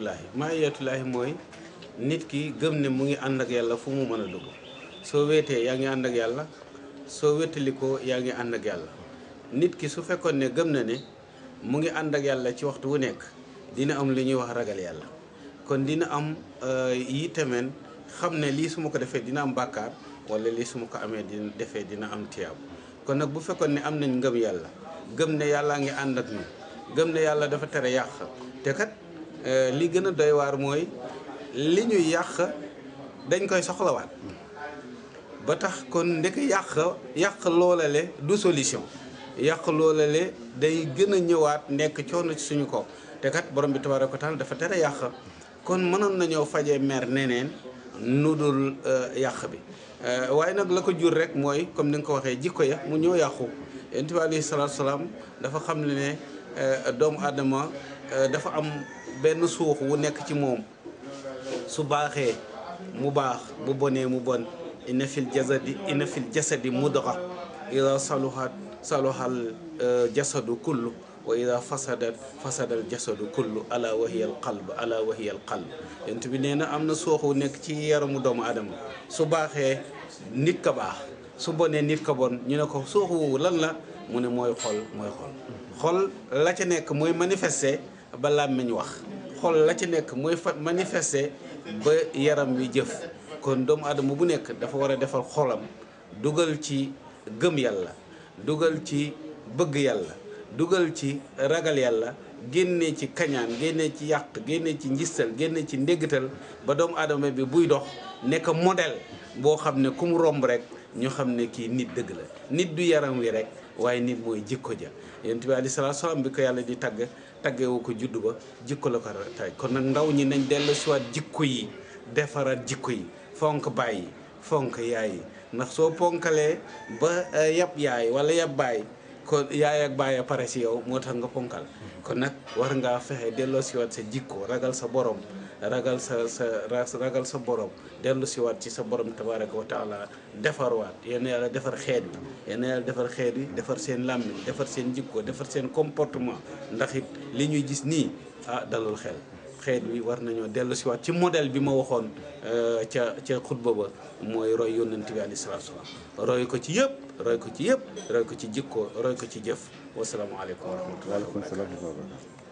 maayatullaahi maayatullaahi mooy nit ki gëm ne mu ngi ànd ak yàlla fu mu mën a dugg soo weetee yaa ngi ànd ak yàlla soo wétalikoo yaa ngi ànd ak yàlla nit ki su fekkoon ne gëm na ne mu ngi ànd ak yàlla ci waxtu wu nekk dina am li ñuy wax ragal yàlla kon dina am yi tamit xam ne lii su ma ko defee dina am bàkkaar wala lii su ma ko amee dina defee dina am tiyaab kon nag bu fekkoon ne am nañ ngëm yàlla gëm ne yàllaa ngi ànd ak ñu gëm ne yàlla dafa tere yàq te kat li gën a doy waar mooy li ñuy yàq dañ koy soxlawaat ba tax kon ndek yàq yàq loolale du solution yàq loolale day gën a ñëwaat nekk coono ci suñu kaw te kat borom bi tabaaraka wa taala dafa tere yàq kon mënoon nañoo fajee mer neneen nu dul yàq bi waaye nag la ko jur rek mooy comme ni nga ko waxee jikko ya mu ñëw yàqu yonent bi alayhi salaatu salaam dafa xam ne ne doomu aadama dafa am benn suux wu nekk ci moom su baaxee mu baax bu bonee mu bon inna fil jasadi inna fil jasadi mudga ida saluhat saluhal jasadu kullu wa ida fasadat fasadal jasadu kullu ala wahiya al qalb ala wahiya al qalb yonent bi nee na am na suuxu nekk ci yaramu doomu aadama su baaxee nit ka baax su bonee nit ka bon ñu ne ko suuxu woowu lan la mu ne mooy xol mooy xol xol la ca nekk mooy manifester ba làmmiñ wax xol la ca nekk mooy fa manifester ba yaram wi jëf kon doomu aadama bu nekk dafa war a defal xolam dugal ci gëm yàlla dugal ci bëgg yàlla dugal ci ragal yàlla génne ci kañaan génne ci yàq génne ci njistal génne ci ndéggatal ba doomu aadama bi buy dox nekk modèle boo xam ne ku mu romb rek ñu xam ne kii nit dëgg la nit du yaram wi rek waaye nit mooy jikko ja yonent bi aleyhi salaatu salaam bi ko yàlla di tagg taggewu ko juddu ba jikko la ko tay kon nag ndaw ñi nañ dellu siwaat jikko yi defaraat jikko yi fonk bàyyi fonk yaay yi ndax soo ponkalee ba yab yaay wala yab baay kon yaay ak baay a pare si yow moo tax nga ponkal kon nag war ngaa fexe delloo siwaat sa jikko ragal sa borom ragal sa sa ragal sa borom dellu siwaat ci sa borom tabaraka wa taala defarwaat yéen yàlla defar xeet wi yéen yàlla defar xeet wi defar seen làmmiñ defar seen jikko defar seen comportement ndax it li ñuy gis nii ah dalul xel xeet wi war nañoo dellu siwaat ci modèle bi ma waxoon ca ca xutba ba mooy roy yónnent bi alayhi salaatu salaam roy ko ci yëpp roy ko ci yëpp roy ko ci jikko roy ko ci jëf wasalaamualeykum wa rahmatullahi wa barakatuh